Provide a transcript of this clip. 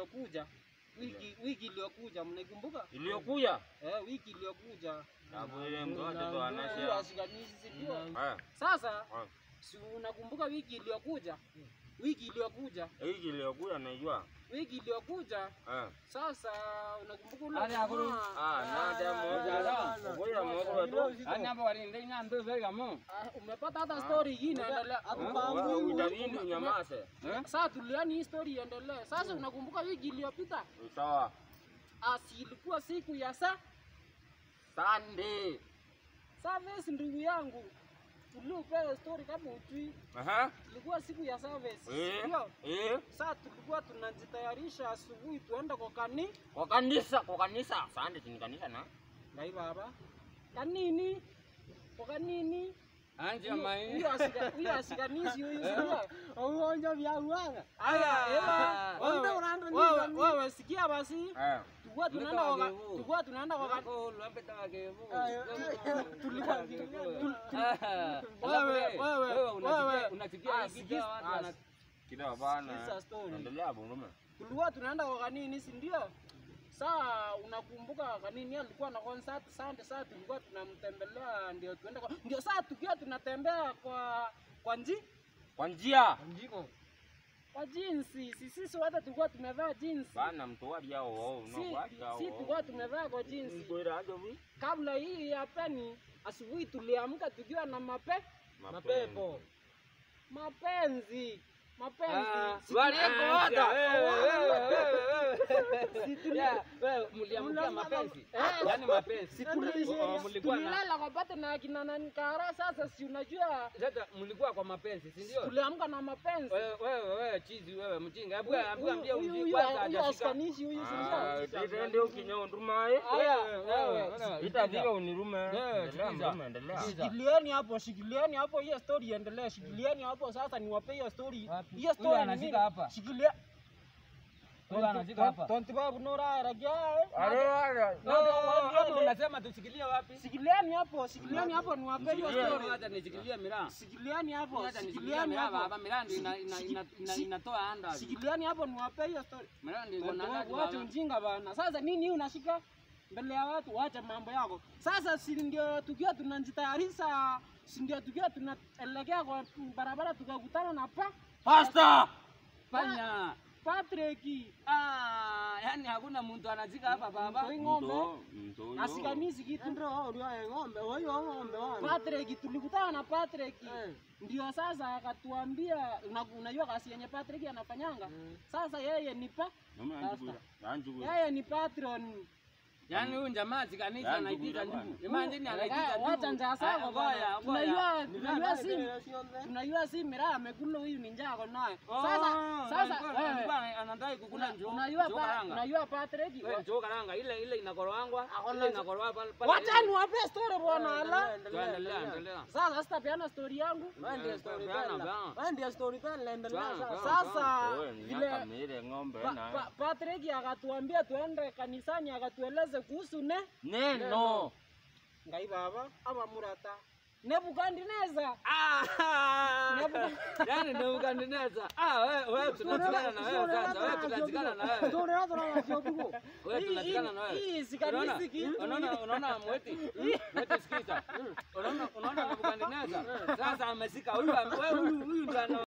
iliyokuja wiki wiki iliyokuja mnaikumbuka? Iliyokuja. Eh, wiki iliyokuja Hapo ile mtoto ndo Huyu anasema. ashikanishi si ndio? Eh. Sasa eh. si unakumbuka wiki iliyokuja? Wiki iliyokuja Hiki iliyokuja naijua. wiki iliyokuja Eh. sasa unakumbuka ule Ali akuru. jamaa? Ah, nada moja. Ngoja moja tu. Ani hapo walinde nyambe vega mo. Ah, umepata hata story hii inaendelea. Wewe utabidi unyamaze. Sasa tuliani hii story iendelee. Sasa unakumbuka wiki iliyopita? Sawa. Asi ilikuwa siku ya sa Sunday. service, ndugu yangu, tuliopewa story kama utui, Aha. ilikuwa siku ya service, Eh. ndio Eh. sasa tulikuwa tunajitayarisha asubuhi tuende kwa kani Kwa kanisa, kwa kanisa. Sunday ni kanisa na. nai baba kanini kwa kanini Anje Huyo- mai. huyo asika- huyo asikanisi huyu sio Uonjo vya uanga. Aya, ewa, Wewe wewe- unaenda nini wewe- nani? wewe sikia basi, Eh. tulikuwa tunaenda Nika kwa wagevu. tulikuwa tunaenda kwa kani Wako lapeta wagevu. tulikuwa Wewe wewe- wewe wewe- unasikia unasikia Ah, hiki sikiza- watu ah, wana Kida bana. Sikiza story. Endelea bungume. tulikuwa tunaenda kwa kanini, si ndio? Saa unakumbuka kanini alikuwa na concert Sunday, saa tulikuwa tunamtembelea ndio tuende kwa ndio saa tukiwa tunatembea kwa kwa nji Kwa njia. njiko. kwa jinsi, si sisi wote tulikuwa tumevaa jinsi, Bana mtoaji hao wao si unawacha si tulikuwa tumevaa kwa jinsi. Ngoira ajo vi. Kabla hii ya peni, asubuhi tuliamka tukiwa na mape Mapepo. mapenzi mapenzi Ah, Si- walieko hata. si tuli- Wewe mliamkia mapenzi. Eh, Yaani mapenzi. si tuli- Oh, mlikuwa na tulilala kwa pate na akina nani kara. Sasa si unajua sasa mlikuwa kwa mapenzi, si ndio? tuliamka na mapenzi. Wewe wewe wewe chizi wewe mjinga. Hebu Huyu- hebu ambia huyu- uji huyu- kwanza huyu hajashika. askanishi huyu si Ah, ndio? titende ukinyondumae. Aya, Wewe, wewe, wewe, Itafika unirume. Wewe, Endelea sikiza. mrume, endelea. Sikiza. Shikilieni hapo, shikilieni hapo, hiyo story iendelee. Shikilieni hapo sasa, niwape hiyo story. Wapi? Hiyo Huyu story ni anashika nini? hapa. Shikilia. Huyu anashika hapa. Tonti babu nora ragia. Ale ale. Wewe unasema tushikilie wapi? Shikilieni hapo, shikilieni hapo, niwape hiyo Mshikilie. story. Acha nishikilie miraa. Shikilieni hapo, Acha nishikilie shikilieni miraa hapo. baba, miraa ndio ina- ina- Shiki- ina- ina- shi- inatoa anda. Shikilieni hapo, niwape hiyo story. Miraa ndio iko na anda. Wacha ujinga bana. Sasa nini hii unashika mbele ya watu? Wacha mambo yako. Sasa si ndio tukiwa tunajitayarisha, si ndio tukiwa tunaelekea kwa barabara tukakutana na pa Pasta. Fanya. Patrick Ah, yani hakuna mtu anazika hapa baba. Mtoi ng'ombe Mto, mto huyo. asikanisi kitu. ng'ombe, huyo ng'ombe wana. Patrick tulikutana na Patrick ndio sasa akatuambia, una- unajua kazi yenye Patrick anafanyanga. Sasa yeye ni pa Mume anjugura. Anjugura. yeye ni patron Yaani huyu jamaa zikanisa Yaani anaitika ndugu ndugu. bwana. Imagine anaitika ndugu. Wacha njaa zako Ah, bwana. ngoja, ngoja. Tunajua tunajua si tunajua si miraa amekula huyu ni njaa ako nayo. Sasa Oh, sasa alikuwa- wewe alikuwa anadai kukula njoo. unajua njoo pa, karanga. unajua Patrick Wewe njoo karanga ile ile inakorowangwa. Akona- Ile inakorwa pale pale. wacha niwape story bwana ala. Endelea, endelea. Sasa sitapeana story yangu. Ndio storyteller. ndio storyteller endelea Bana, sasa. bana, Sasa Wewe ni vile nyaka mire ng'ombe Pa, na. pa, Patrick akatuambia tuende kanisani akatueleze kuhusu ne Neno. ngai baba ama murata Nebukadneza. Ah! Yaani Nebukadneza. Ah, wewe wewe tunazikana na wewe sasa. Wewe tunazikana na wewe. Wewe tunazikana na wewe. Hii sikanisi kitu. Unaona unaona mweti? Mweti sikiza. Unaona unaona Nebukadneza. Sasa amesika huyu wewe huyu huyu ndio ana